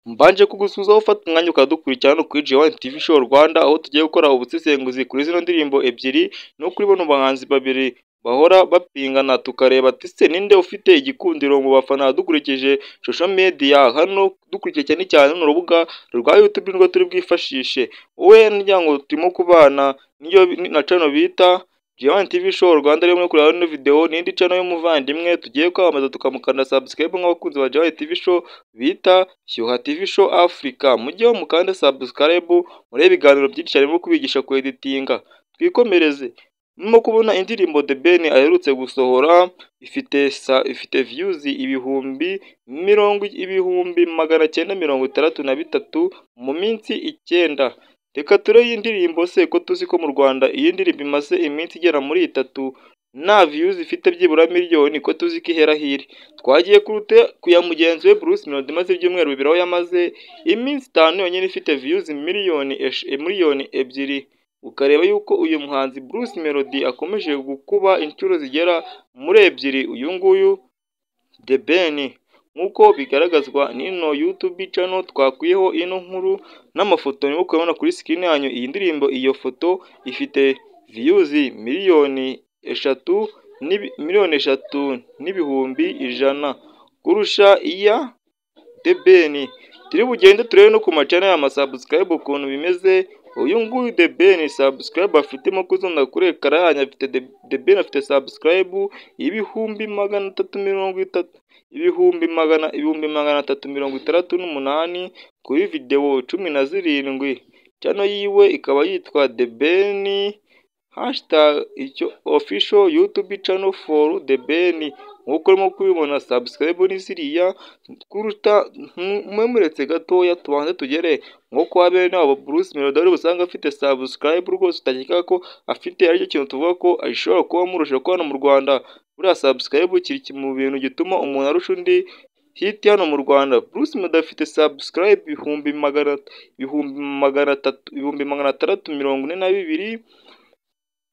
Mbanje kugusuhuzaho ufata umwanya ukadukurikira hano kuri G1 TV Show Rwanda aho tugiye gukora ubusesenguzi kuri zino ndirimbo ebyiri no kuri bano bahanzi babiri bahora bapingana tukareba ati se ninde ufite igikundiro mu bafana dukurikije social media hano dukurikije cyane cyane runo rubuga rwa YouTube nirwo turi bwifashishe wowe n'imiryango turimo kubana niyo na channel bita G1 TV Show Rwanda rimwe kureba no video n'indi channel y'umuvandimwe tugiye kwamamaza tukamukanda subscribe nk'abakunzi ba G1 TV Show bita Shyuha TV Show Africa mujye mukanda subscribe murebe ibiganiro byinshi cyane byo kubigisha kweditinga twikomereze Murimo kubona indirimbo The Ben aherutse gusohora ifite sa ifite views ibihumbi mirongo ibihumbi magana cyenda mirongo itandatu na bitatu mu minsi icyenda reka turebe iyi ndirimbo se ko tuzi ko mu Rwanda iyi ndirimbo imaze iminsi igera muri itatu nta views ifite byibura miliyoni ko tuzi ko ihera hiri twagiye kurute kuya mugenzi we Bruce Melody maze ibyumweru bibiri aho yamaze iminsi itanu yonyine ifite views miliyoni esh- eh, miliyoni ebyiri ukareba yuko uyu muhanzi Bruce Melody akomeje gukuba inshuro zigera muri ebyiri uyu nguyu The Ben nk'uko bigaragazwa n'ino YouTube channel twakwiyeho ino nkuru n'amafoto nibo kubona kuri screen yanyu iyi ndirimbo iyo foto ifite views miliyoni eshatu n'ibi- miliyoni eshatu n'ibihumbi ijana kurusha iya The Ben turi bugende turebe no ku macana ya subscribe ukuntu bimeze uyu nguyu The Ben subscribe afitemo kuzunda kuri ekara yanyu afite The- The Ben afite subscribe ibihumbi magana atatu mirongo itatu ibihumbi magana ibihumbi magana atatu mirongo itandatu n'umunani kuri video cumi na zirindwi channel yiwe ikaba yitwa The Ben hashtag icyo official YouTube channel for The Ben nk'uko urimo kubibona subscribe ni ziriya kuruta mwemuretse gatoya tubanze tugere nko kwa bene wabo Bruce Melody wari busanga afite subscribe rwose utakeka ko afite aricyo kintu tuvuga ko ashobora kuba amurusha kuko hano mu Rwanda buriya subscribe kiri mu bintu gituma umuntu arusha undi hiti hano mu Rwanda Bruce Melody afite subscribe ibihumbi magana ibihumbi magana atatu ibihumbi magana atandatu mirongo ine na bibiri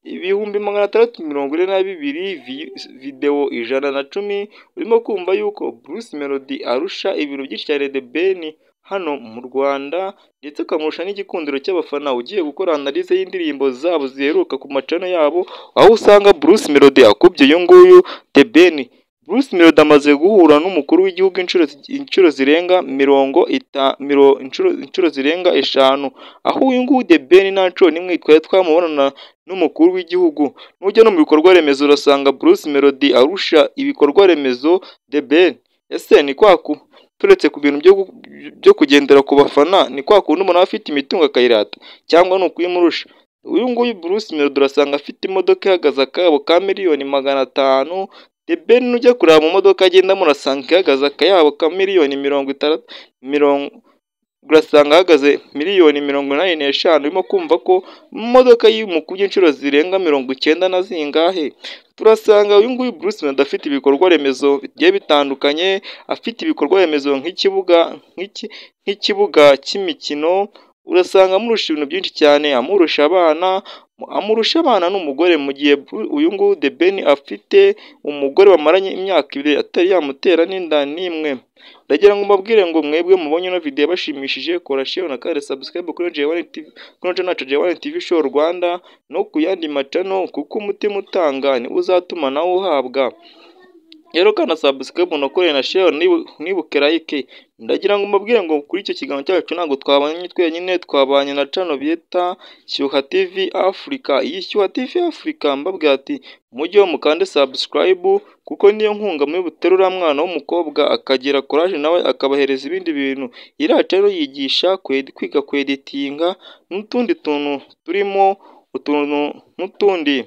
ibihumbi magana atandatu mirongo ine na bibiri vi- videwo ijana na cumi urimo kumva yuko Bruce Melody arusha ibintu byinshi cyane The Ben hano mu Rwanda ndetse akamurusha n'igikundiro cy'abafana ugiye gukora analize y'indirimbo zabo ziheruka ku macana yabo aho usanga Bruce Melody akubye uyu nguyu The Ben Bruce Melody amaze guhura n'umukuru w'igihugu inshuro inshuro zirenga mirongo ita miro inshuro inshuro zirenga eshanu aho uyu nguyu The Ben nta nshuro n'imwe twari twamubonana n'umukuru w'igihugu nujya no mu bikorwa remezo urasanga Bruce Melody arusha ibikorwa remezo The Ben ese ni kwaku turetse ku bintu byo gu- byo kugendera ku bafana ni kwa kundi umuntu aba afite imitungo akayirata cyangwa ni ukuyimurusha uyu nguyu Bruce Melody urasanga afite imodoka ihagaze akayabo ka miliyoni magana atanu The Ben nujya kureba mu modoka agendamo urasanga ihagaze akayabo ka miliyoni mirongo itandatu mirongo urasanga ahagaze miliyoni mirongo inani n'eshanu urimo kumva ko imodoka y'umukubye inshuro zirenga mirongo icyenda na zingahe turasanga uyu nguyu Bruce Melody afite ibikorwa remezo bigiye bitandukanye afite ibikorwa remezo nk'ikibuga nk'iki nk'ikibuga cy'imikino urasanga amurusha ibintu byinshi cyane amurusha abana amurusha abana n'umugore mu gihe Bru- uyu nguyu The Ben afite umugore bamaranye imyaka ibiri atari yamutera n'inda n'imwe ndagira ngo mbabwire ngo mwebwe mubonye ino video bashimishije kora share na kare subscribe kuri J1 TV kuri channel yacu J1 TV Show Rwanda no ku yandi macano kuko umutima utanga ni uzatuma nawe uhabwa rero kana subscribe unakoreye na share nibu- nibuke like ndagira ngo mbabwire ngo kuri icyo kiganiro cyacu ntabwo twabanye twenyine twabanye na cano bita Shyuha TV Africa iyi Shyuha TV Africa mbabwira ati mujye mukande subscribe kuko niyo nkunga muri butere uriya mwana w'umukobwa akagira courage nawe akabahereza ibindi bintu iriya channel yigisha kwedi- kwiga kweditinga n'utundi tuntu turimo utuntu n'utundi